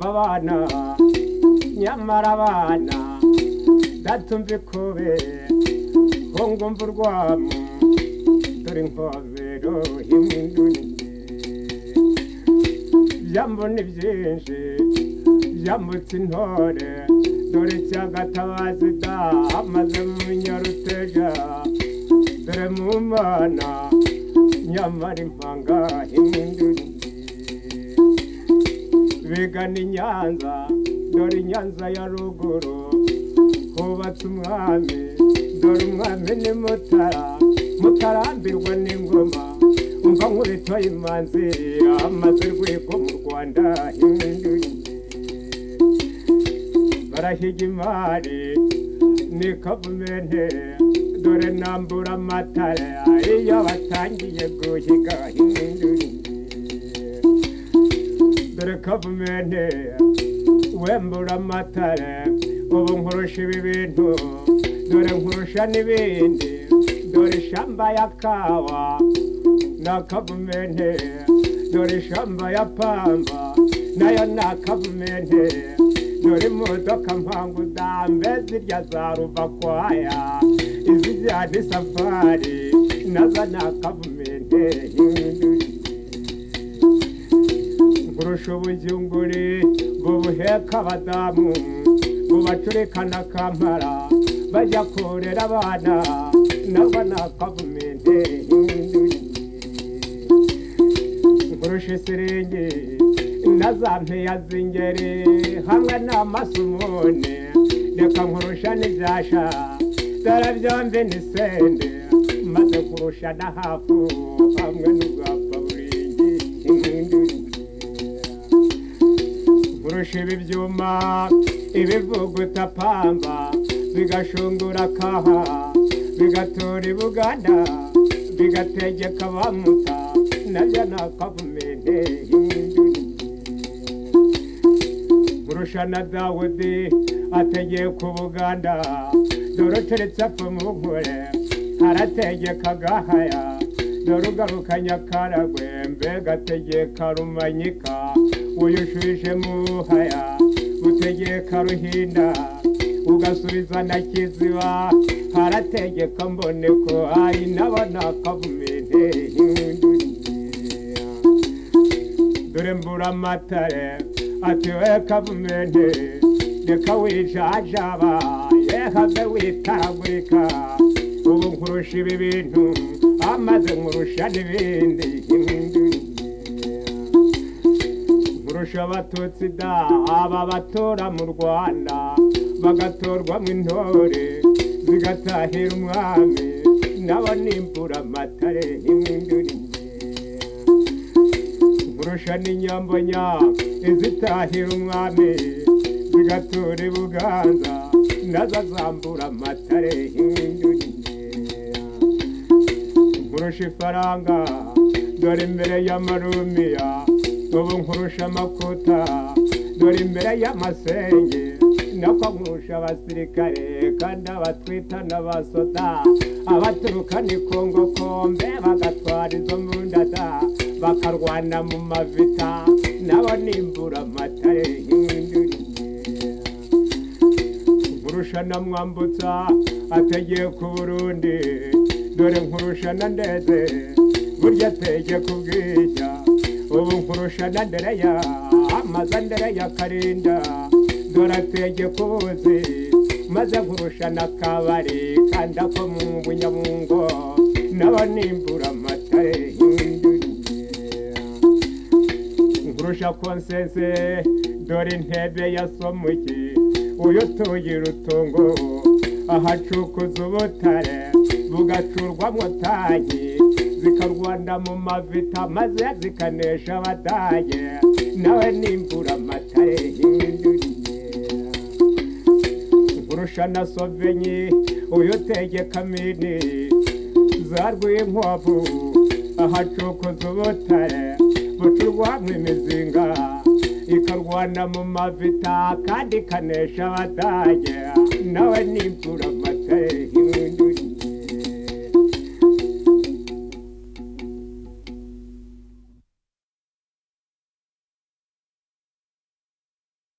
abana nyamara abana ndatumva ikube ngo ngumva urwamu dore inkobero y'umwindunike jambo ni byinshi jambutse intore dore cyagatabazi da amaze mu nyaruteja dore mu mana nyamara impanga imwindunike bigana i nyanza dore i nyanza ya ruguru hubatse umwami dore umwami ni mutara mutarambirwa n'ingoma umva nkubito imanzi amaze rwego mu rwanda impinduye barahiga imari ni kavumenti dore nambura amatara iyo batangiye guhiga impinduye dore kavumenti wembura amatara ubu nkurusha ibi bintu dore nkurusha n'ibindi dore ishamba ya kawa na kavumenti dore ishamba ya pamba nayo ni akavumenti dore imodoka mpangu dambe zirya za ruvakwaya izijyana isafari nazo ni akavumenti kurusha ubujyunguri bubuheka abadamu bubacurikana kampara bajya kurera abana nabo ni akavumenti kurusha isiringi na za mpeya z'ingeri hamwe n'amasumune reka nkurusha n'ibyasha dore byombi ni sende maze kurusha na hafu hamwe n'ubwapfa buringi kurusha ibi byuma ibivuguta pamba bigashungura kaha bigatura i buganda bigategeka abamuta nabyo ni akavumenti kurusha na dawudi ategeye ku buganda dore uturetse apfa mu nkore arategeka agahaya dore ugaruka nyakaragwe mbega ategeka rumanyika uyushuje muhaya utegeka ruhinda ugasubiza na kiziba harategeka mboneko ari n'abona akavumenti dore mbura amatare atiwe kavumenti reka wijajaba yehave witaragurika ubu nkurusha ibi bintu amaze nkurusha n'ibindi nkurusha abatutsi da aba batora mu rwanda bagatorwamo intore zigatahira umwami nabo nimbura amatare y'imwindurire nkurusha n'inyambonya izitahira umwami zigatura i buganza nazo zambura amatare y'imwindurire nkurusha ifaranga dore imbere y'amarumiya ubu nkurusha amakuta dore imbere y'amasenge nako nkurusha abasirikare kandi abatwita n'abasoda abaturuka ni kongo kombe bagatwara izo mbundada bakarwana mu mavita nabo nimbura amatare y'imindurire nkurusha na mwambutsa ategeye ku burundi dore nkurusha na ndeze burya ateye ku bwija ubu nkurusha na ndereya amaze ndereya karinda dore ateye ku buzi maze nkurusha na kabari kandi ako mu bunyamungo nabo nimbura amatare y'indurire nkurusha konsese dore intebe ya somuki uyu tuyi rutungo ahacukuza ubutare bugacurwamo tanki zikarwanda mu mavita maze zikanesha abadage nawe nimbura amatare y'induriye nkurusha na sovenyi uyu tegeka mini za rwinkwavu ahacukuza ubutare bucurwamo imizinga ikarwana mu mavita kandi ikanesha abadage nawe nimbura amatare y'induriye